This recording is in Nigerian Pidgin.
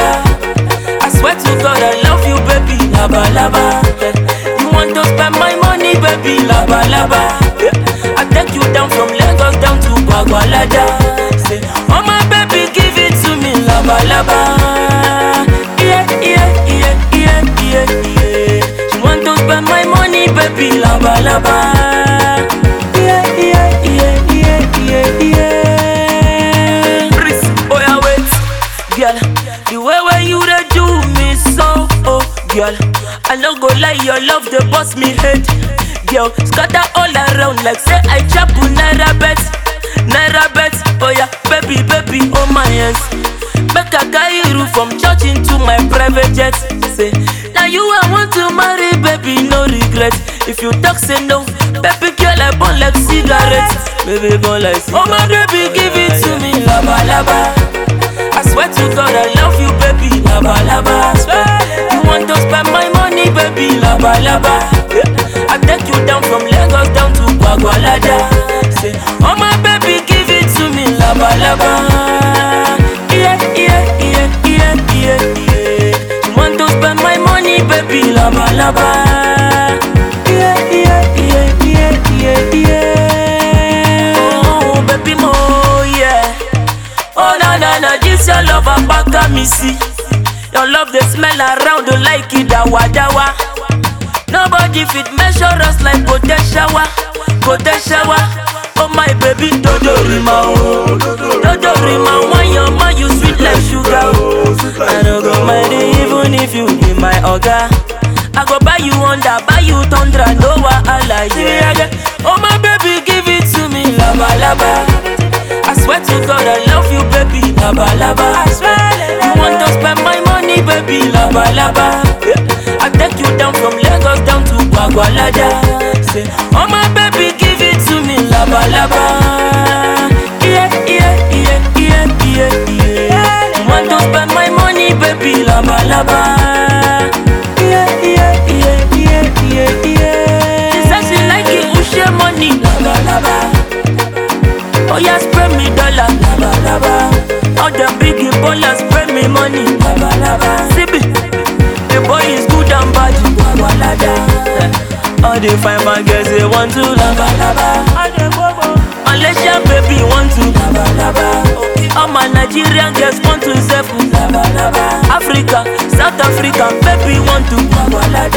laba. I swear to God I love you, baby, laba laba. Yeah. You want to spend my money, baby, laba laba. Yeah. I take you down from Lagos down to Bagwalada. Say, oh my baby, give it to me, laba laba. Yeah, yeah, yeah, yeah, yeah, yeah. You want to spend my money, baby, laba laba. Yeah, yeah, yeah, yeah, yeah, yeah. Chris, oh yeah, wait, girl. The way where you dey do me so, oh girl. I no go lie, your love dey bust me head, girl. Scatter all around like say I chop naira bet, naira bet. Oh yeah, baby, baby, oh my yes. Make I carry you from church into my private jet. Say, now you I want to marry, baby, no regret. If you talk, say no, baby girl, I burn like cigarette. Baby, burn like cigarette. Oh my baby, give it to me, laba laba. I swear to God, I love you, baby, laba laba. I swear. You want to spend my money, baby, laba laba. Yeah. I take you down from Lagos down to Bagwalada. Say, oh my baby, give it to me, laba laba. Yeah, yeah, yeah, yeah, yeah, yeah. You want to spend my money, baby, laba laba. Yeah, yeah, yeah, yeah, yeah, yeah. Oh, baby, mo, yeah. Oh na na na, this your love apaka me see. Your love they smell around you like it dawa dawa. Nobody fit measure us like gote shower, gote shower. Oh my baby, dodo rima oh, dodo rima. When your man you sweet like sugar oh. I no go mind it even if you be my oga. I go buy you Honda, buy you Tundra, no wahala yeah. yeah. Oh my baby, give it to me, laba laba. I swear to God I love you, baby, laba laba. I swear. You want to spend my money, baby, laba laba. Yeah. I take you down from Lagos down to Bagwalada. Say, oh my baby, give it to me, laba laba. Yeah, yeah, yeah, yeah, yeah, yeah. You want to spend my money, baby, laba laba. Yeah, yeah, yeah, yeah, yeah, yeah. She said she like it, Ushe money, laba laba. Oh yeah, spray me dollar, laba laba. All them biggie ballers spray me money, laba laba. CB, the boy is good and bad, laba laba. All the fine man girls they want to laba laba. All the bobo, unless your baby want to laba laba. All my Nigerian girls want to self laba laba. Africa, South Africa, baby want to laba laba.